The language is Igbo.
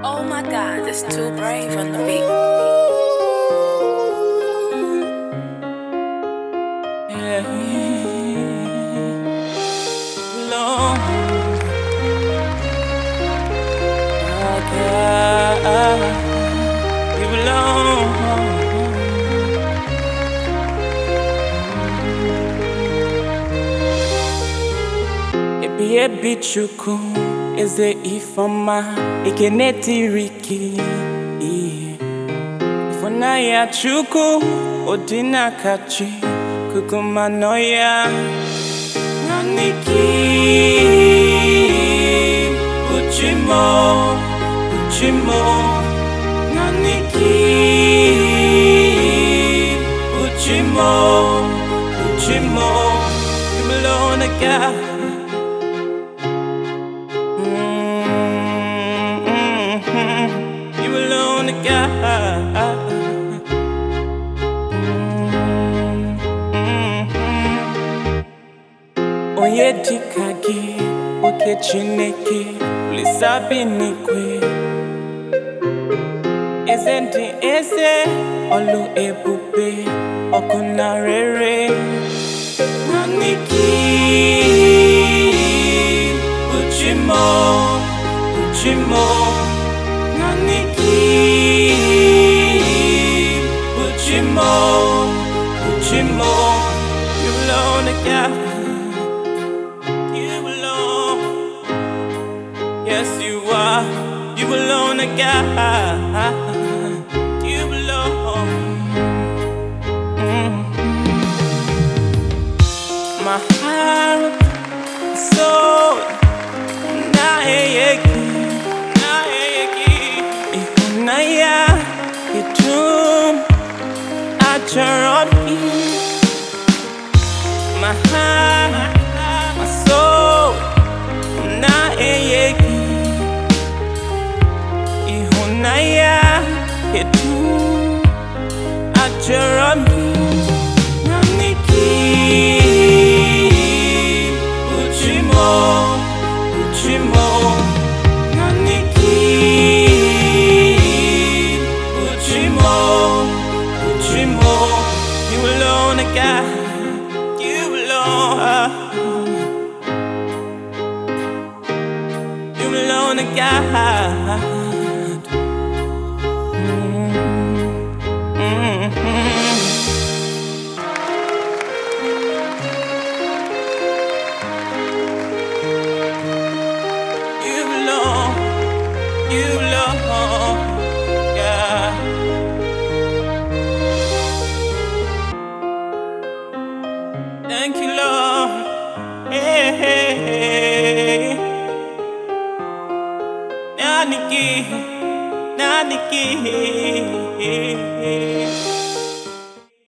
Oh my god, it's too brave on the beat. Long. God, you belong. Ebi ebi chukwu eze ifeọma ekene tiri gị ihe ịfụnanya chukwu ụdị n'aka chi kukuma nọ ya naanị gị bụ chi m bụ chi m naanị gị bụ chi m bụ chi m you alone I got You alone are God. Onye dịka gị, oke Chineke, Olisa bi n'igwe. Eze ndị eze, ọlụ ebube, ọkụ na rere. Naanị gị bụ chi m, bụ chi m. Naanị gị bụ chi m, bụ chi m. You alone are God. You alone. Yes, you are. You alone are God. You alone. My heart, soul, naeyeki, naeyeki. Ihunaya, itum, acharobi. My heart, my soul, naeyeki. Ihunaya, itum, acharobi. Naniki, Uchimo, Uchimo, Naniki, Uchimo, Uchimo, you alone are God, you alone, you alone are God. You belong, you belong, yeah. Thank you, Lord. Hey, hey, hey. Naniki, Naniki.